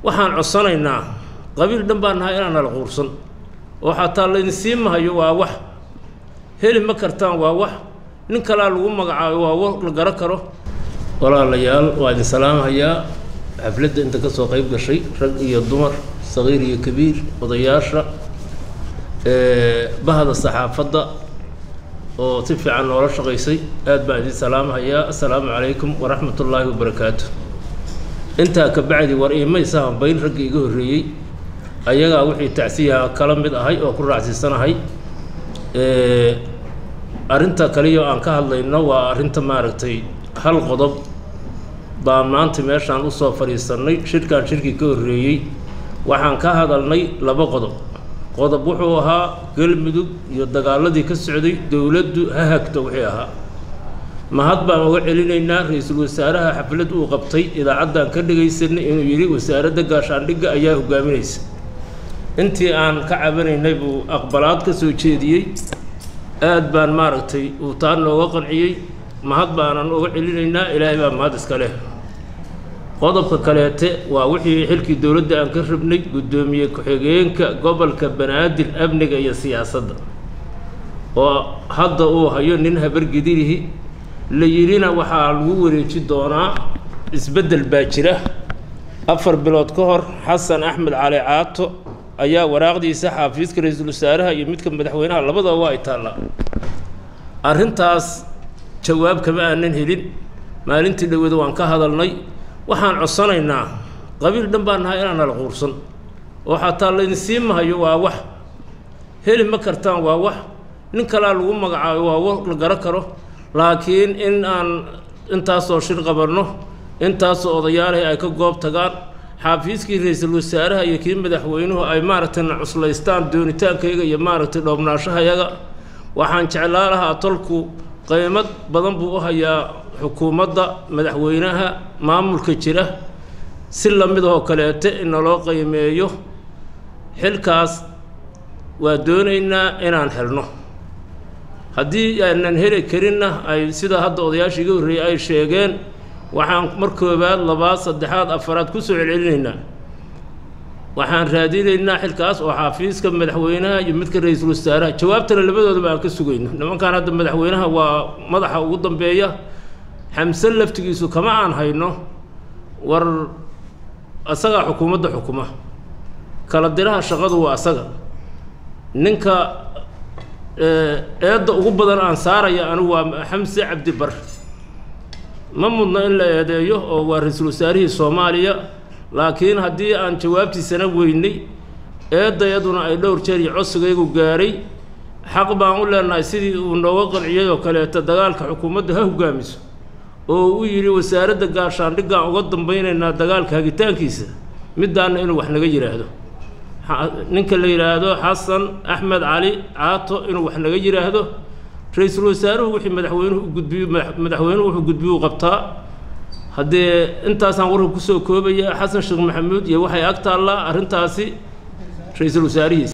waxaan codsanaynaa qabiil dhan baan nahay inaan nala quursan oo xataa laydin sii mahayo waa wax heli ma kartaan waa wax nin kalaa lagu magacaabo waa wa la garo karo walaalayaal waa idin salaamahayaa xafladda inta ka soo qayb gashay rag iyo dumar saqiir iyo kabiir odayaasha bahda saxaafadda oo si fiican noola shaqaysay aad baan idin salaamahayaa assalaamu calaykum waraxmat ullaahi wabarakaatu intaa ka bacdi war iimaysa hambayn raggii iga horreeyey ayagaa wixii tacsiyaha kala mid ahay oo ku raacsiisanahay arrinta kaliyo aan ka hadlayno waa arrinta maaragtay hal qodob baan maanta meeshaan usoo fadhiisannay shirkaan shirkii ka horreeyey waxaan ka hadalnay laba qodob qodob wuxuu ahaa galmudug iyo dagaaladii ka socday dowladdu ha hagto wixii ahaa mahad baan uga celinaynaa ra-iisul wasaaraha xaflad uu qabtay idaacaddaan ka dhegaysanay inuu yidhi wasaaradda gaashaandhigga ayaa hogaaminaysa intii aan ka cabanaynay buu aqbalaad ka soo jeediyey aad baan maaragtay uu taa nooga qanciyey mahad baanan uga celinaynaa ilaahay baa mahad iska leh qodobka kaleete waa wixii xilkii dowladda aan ka rabnay guddoomiye ku-xigeenka gobolka banaadir amniga iyo siyaasadda oo hadda uu hayo nin habargidirihi la yidhina waxaa lagu wareeji doonaa isbeddel baa jira afar bilood ka hor xasan axmed cali caato ayaa waraaqdiisa xaafiiska ra-iisul wasaaraha iyo midka madaxweynaha labadaba waa ay taallaa arrintaas jawaab kama aanan helin maalintii dhowada waan ka hadalnay waxaan codsanaynaa qabiil dhan baan nahay inaan nala quursan oo xataa laydin sii mahayo waa wax heli ma kartaan waa wax nin kalaa lagu magacaabo waa wa la garo karo laakiin in aan intaasoo shir qabanno intaasoo odayaalahi ay ka goob tagaan xaafiiskii ra-iisul wasaaraha iyo kii madaxweynuhu ay maaragtay na cuslaystaan doonitaankayga iyo maaragtay dhoobnaashahayaga waxaan jeclaa lahaa tolku qaymad badan buu u hayaa xukuumadda madaxweynaha maamulka jira si lamid oo kaleete in naloo qiimeeyo xilkaas waa doonaynaa inaan helno haddii aanan heli karinna ay sida hadda odayaasha iga horreeyey ay sheegeen waxaan mar koobaad labaad saddexaad afaraad ku soo celcelinaynaa waxaan raadinaynaa xilkaas oo xaafiiska madaxweynaha iyo midka ra-iisul wasaaraha jawaabtana labadoodaba aan ka sugayno nimankan hadda madaxweynaha waa madaxa ugu dambeeya xamse laftigiisu kama aan hayno war asagaa xukuumadda xukuma kala diraha shaqadu waa asaga ninka eedda ugu badan aan saaraya anigu waa xamse cabdibar ma mudno in la eedeeyo oo waa ra-iisul wasaarihii soomaaliya laakiin haddii aan jawaabtiisana weynay eeddayaduna ay dhowr jeer iyo codsigaygu gaaray xaq baan u leenahay sidii uu nooga qanciyay oo kaleeto dagaalka xukuumadda ha hogaamiso oo u yidhi wasaaradda gaashaandhiggaan uga dambaynaynaa dagaalka hagitaankiisa middaanna inuu wax naga yidhaahdo ninka la yidhaahdo xasan axmed cali caato inuu wax naga yidhaahdo ra-iisul wasaaruhu wixii madaxweynuhu u gudbiyo madaxweynuhu wuxuu gudbiyuu qabtaa haddee intaasaan warka kusoo koobaya xasan sheekh maxamuud iyo waxay ag taallaa arrintaasi ra-iisul wasaarihiisa